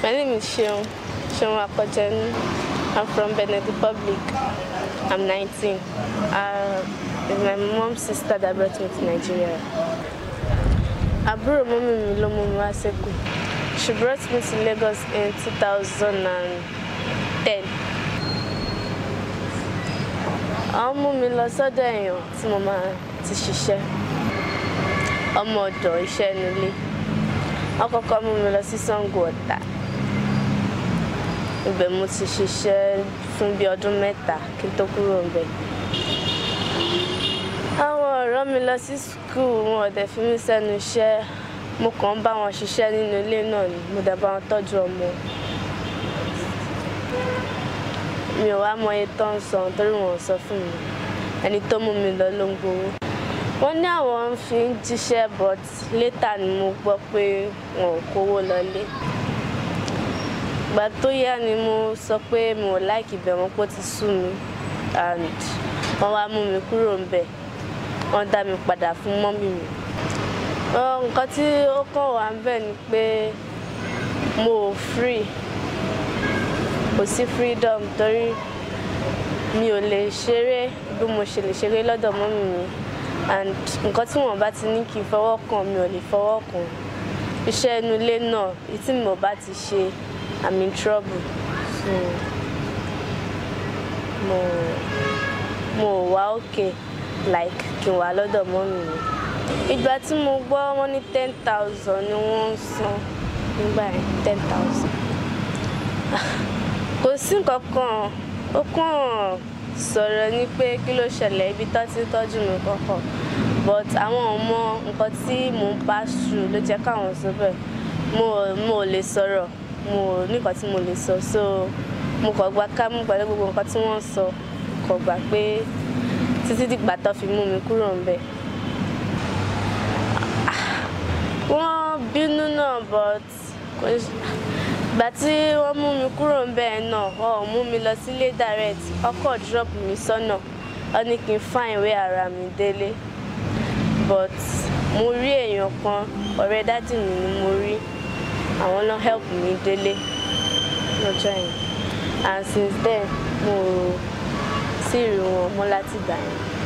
My name is Seun, Seun Akojenu. I'm from Benin Republic. I'm 19. Uh, it's my mom's sister that brought me to Nigeria. Àbúrò mọ́mí mi ló mú mi wá sẹ́kù. She brought me to Lagos in 2010. Àwọn mú mi lọ sọ́dọ̀ èèyàn tí mo máa ti ṣiṣẹ́. Ọmọ ọ̀dọ̀ iṣẹ́ nílé. Wọ́n kọ́kọ́ mú mi lọ sí Sango Ọ̀tà. Ibẹ̀ mo ti ṣiṣẹ́ fún bí ọdún mẹ́ta kí n tó kúrò ńbẹ̀. Àwọn ọ̀rọ̀ mi lọ sí skul wọn ò dẹ̀ fi mí sẹ́nu iṣẹ́. Mo kàn ń bá wọn ṣiṣẹ́ nínú ilé náà ni mo dẹ̀ bá wọn tọ́jú ọmọ. Mi ò wá mọ iye tó ń san torí wọn ò sọ fún mi. Ẹni tó mú mi lọ ló ń gbowó. Wọ́n ní àwọn fi ń jíṣẹ́ but later ni mo gbọ́ pé wọn ò kówó lọlé. Ìgbà tó yá ni mo sọ pé mi ò like ibẹ̀ mọ́ pé ó ti sú mi and wọ́n wá mú mi kúrò ńbẹ̀. Wọ́n dá mi padà fún mọ́mì mi. Nǹkan tí ó kàn wá ńbẹ̀ ni pé mo ò free. Kò sí freedom torí mi ò lè ṣeré bí mo ṣe lè ṣeré lọ́dọ̀ mọ́mì mi and nǹkan tí wọ́n bá ti ní kí n fọwọ́ kàn mi ò lè fọwọ́ kàn. Iṣẹ́ inú ilé náà èyí tí mi ò bá ti ṣe I'm in trouble. So mo mo ò wá okay like kí n wà lọ́dọ̀ mọ́mì mi. Ìgbà tí mo gbọ́ wọ́n ní ten thousand ni wọ́n ń san nígbà yẹn ten thousand. Kò sí nǹkan kan ó kàn sọ̀rọ̀ ní pé kí ló ṣẹlẹ̀ ibi tó ti ń tọ́jú mi kọ́kọ́ but àwọn ò mọ nǹkan tí mò ń pass through ló jẹ́ káwọn sọ bẹ́ẹ̀. Mo ò mo ò lè sọ̀rọ̀ mo ò ní nǹkan tí mo lè sọ so mo kàn gba kámú pẹ̀lú gbogbo nǹkan tí wọ́n sọ kò gbà pé títí dìgbà tó fi mú mi kúrò ńbẹ̀. Wọ́n bínú náà but kò ṣe ìgbà tí wọ́n mú mi kúrò ńbẹ̀ náà wọn ò mú mi lọ sílé direct wọ́n kàn drop mi sọ́nà wọ́n ní kí n fine ìwé ara mi délé but mo rí èèyàn kan ọ̀rẹ́ dádì mi ni mo rí àwọn náà help mi délé lọ́jọ́ yẹn and since then mo ò tí ì rí wọn mọ́ láti ìgbà yẹn.